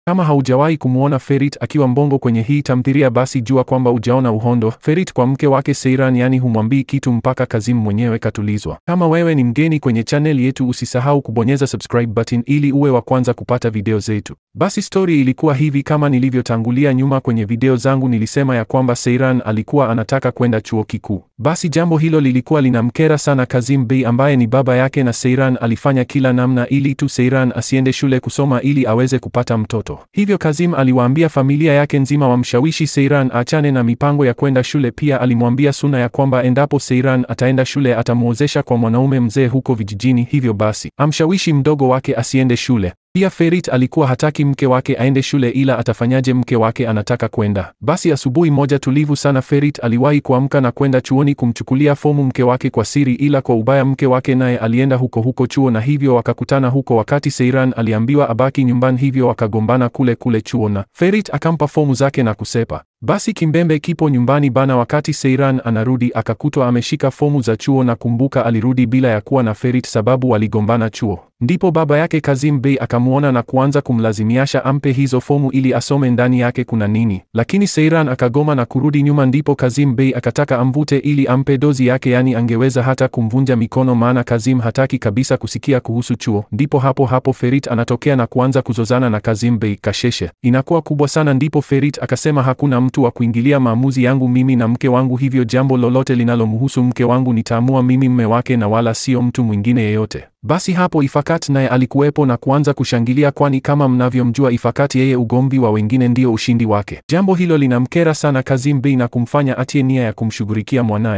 Kama haujawahi kumwona Ferit akiwa mbongo kwenye hii tamthilia, basi jua kwamba ujaona uhondo. Ferit kwa mke wake Seiran, yani humwambii kitu mpaka Kazim mwenyewe katulizwa. Kama wewe ni mgeni kwenye channel yetu, usisahau kubonyeza subscribe button ili uwe wa kwanza kupata video zetu. Basi story ilikuwa hivi, kama nilivyotangulia nyuma kwenye video zangu, nilisema ya kwamba Seiran alikuwa anataka kwenda chuo kikuu. Basi jambo hilo lilikuwa linamkera sana Kazim Bey ambaye ni baba yake, na Seiran alifanya kila namna ili tu Seiran asiende shule kusoma ili aweze kupata mtoto. Hivyo Kazim aliwaambia familia yake nzima wamshawishi Seiran achane na mipango ya kwenda shule. Pia alimwambia Suna ya kwamba endapo Seiran ataenda shule atamwozesha kwa mwanaume mzee huko vijijini, hivyo basi amshawishi mdogo wake asiende shule. Pia Ferit alikuwa hataki mke wake aende shule, ila atafanyaje? Mke wake anataka kwenda. Basi asubuhi moja tulivu sana, Ferit aliwahi kuamka na kwenda chuoni kumchukulia fomu mke wake kwa siri, ila kwa ubaya mke wake naye alienda huko huko chuo, na hivyo wakakutana huko, wakati Seiran aliambiwa abaki nyumbani, hivyo wakagombana kule kule chuo, na Ferit akampa fomu zake na kusepa. Basi kimbembe kipo nyumbani bana. Wakati Seiran anarudi akakutwa ameshika fomu za chuo, na kumbuka alirudi bila ya kuwa na Ferit sababu waligombana chuo. Ndipo baba yake Kazim Bey akamwona na kuanza kumlazimiasha ampe hizo fomu ili asome ndani yake kuna nini, lakini Seiran akagoma na kurudi nyuma. Ndipo Kazim Bey akataka amvute ili ampe dozi yake, yani angeweza hata kumvunja mikono, maana Kazim hataki kabisa kusikia kuhusu chuo. Ndipo hapo hapo Ferit anatokea na kuanza kuzozana na Kazim Bey. Kasheshe inakuwa kubwa sana. Ndipo Ferit akasema hakuna mtu wa kuingilia maamuzi yangu mimi na mke wangu, hivyo jambo lolote linalomhusu mke wangu nitaamua mimi mme wake na wala sio mtu mwingine yeyote. Basi hapo Ifakat naye alikuwepo na kuanza kushangilia, kwani kama mnavyomjua Ifakat, yeye ugomvi wa wengine ndio ushindi wake. Jambo hilo linamkera sana Kazim Bey na kumfanya atie nia ya kumshughulikia mwanaye.